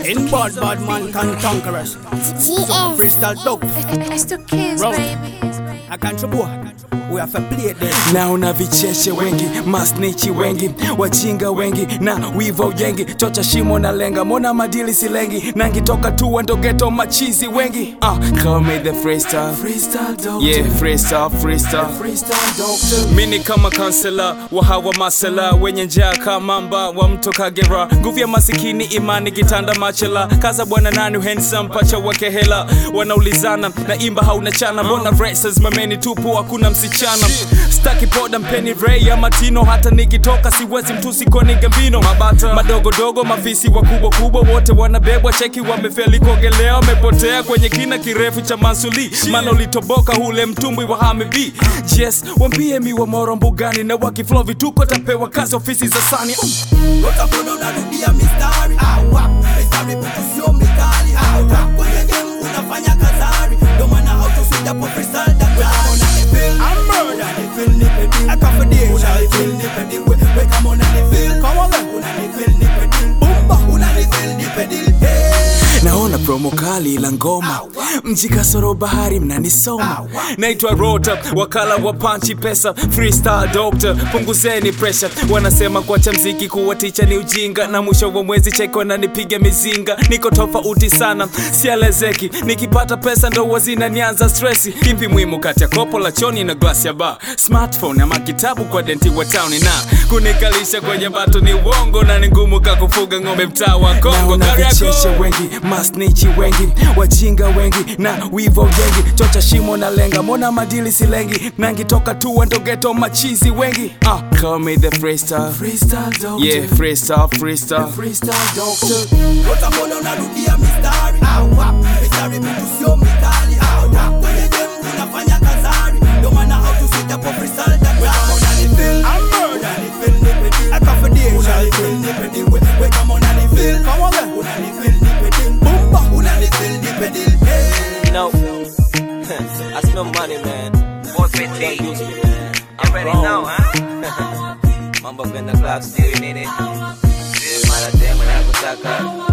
In bad, bad man can conquer us. GS. Freestyle dope. It's the kids, Roll. baby. I can't boy. We have to play this. naona vicheshe wengi masnichi wengi wajinga wengi na wivo yengi chocha shimo na lenga mona madili silengi nangitoka tu wandogeto machizi wengi uh, call me the freestyle freestyle doctor yeah freestyle freestyle freestyle doctor mini kama kansela wa hawa masela wenye njaa kamamba wa mto kagera nguvu ya masikini imani kitanda machela kaza bwana nani handsome pacha wake hela wanaulizana na imba hauna chana mbona verses mameni tupu hakuna msichana staki poda mpeni ray ama tino hata nikitoka siwezi mtusi koni gambino mabata madogodogo mafisi wakubwa kubwa wote wanabebwa cheki wamefeli kuogelea wamepotea kwenye kina kirefu cha mansuli maana ulitoboka hule mtumbwi wa hamibi yes wambie mi wa moro mbugani na wakiflo vituko tapewa kazi ofisi za sani Utakuwa unarudia mistari. Awa. Mistari petu sio mikali. Awa. Kwenye game unafanya kazari. Ndio maana hautosuja po freestyle daktari. Unanifeel. Unanifeel nipe deal. Unanifeel nipe deal. We- we kama unanifeel. Unanifeel nipe deal. Unanifeel nipe deal. Hey. naona promo kali la ngoma mji kasoro bahari mnanisoma naitwa rota wakala wa panchi pesa freestyle doctor punguzeni pressure wanasema kuacha mziki kuwa ticha ni ujinga na mwisho wa mwezi cheko nanipiga mizinga niko tofauti sana sialezeki nikipata pesa ndo wazina nianza stresi kimpi muhimu kati ya kopo la choni na glasi ya bar smartphone ama kitabu kwa denti wa towni na kunikalisha kwenye bato ni uongo na ni ngumu kakufuga ng'ombe mtaa wa kongo Naona Kariako. vicheshe wengi masnichi wengi wajinga wengi na wivo wengi chocha shimo na lenga mona madili silengi nangitoka tu wandogeto machizi wengi uh, call me the freestyle freestyle doctor yeah freestyle freestyle freestyle doctor Utakuwa unarudia mistari. Awa. Mistari petu sio mikali. Awa. Kwenye game unafanya kazari. Ndio maana hautosuja po freestyle daktari. Unanifeel. Unanifeel nipe deal. Unanifeel nipe deal. We- we kama unanifeel. Unanifeel nipe deal. Unanifeel nipe deal. Hey. No, I smell money, man. 450. Don't use me, man. I'm ready now, huh? Mambo kwenda club still in it. Mara tena nakutaka